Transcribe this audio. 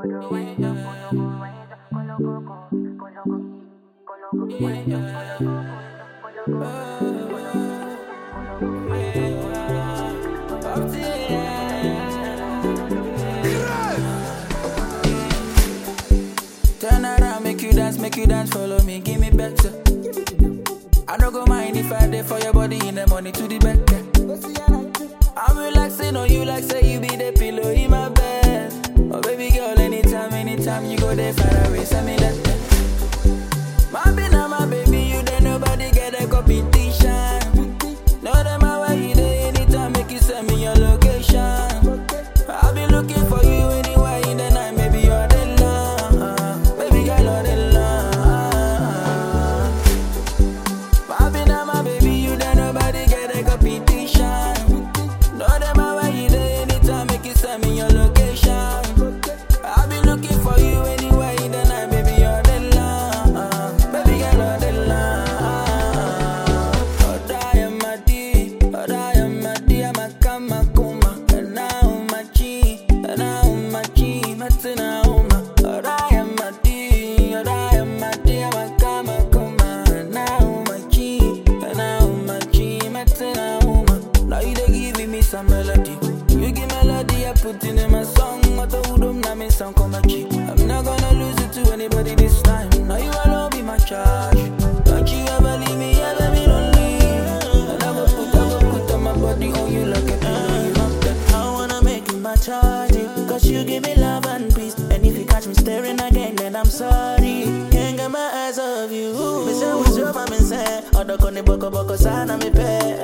Turn around, make you dance, make you dance, follow me, give me better. I don't go mind if I dey for your body in the money to the back. I'm relaxing on you like say you be the pillow in my bed. Oh baby girl, anytime, anytime you go there far away, send me that. My be now my baby, you there nobody get a competition. No them my way you there anytime, make you send me your location. I'll be looking for you anywhere in the night, maybe you're the love, baby girl, you're the love. My be now my baby, you there nobody get a competition. No them my way you there anytime, make you send me your location. I'll be looking for you anywhere in the night, baby you're the love, baby girl you're the love. Oh die am my D, oh die am my D, I'm a kama kuma, and now my G, and now my G, matina uma. Oh die am my D, oh die am my D, I'm a kama kuma, and now my G, and now my G, matina uma. Now you dey giving me some melody. You give melody, I put it in my song. I told them now me sound come G. I'm not gonna lose it to anybody this time. Now you alone be my charge. Don't you ever leave me, ever be lonely. And I will put, I will put on my body on you like a pillow. You know that. I wanna make you my charge Cause you give me love and peace And if you catch me staring again then I'm sorry Can't get my eyes off you Me say what's your mama say Odo koni boko boko sana mi pe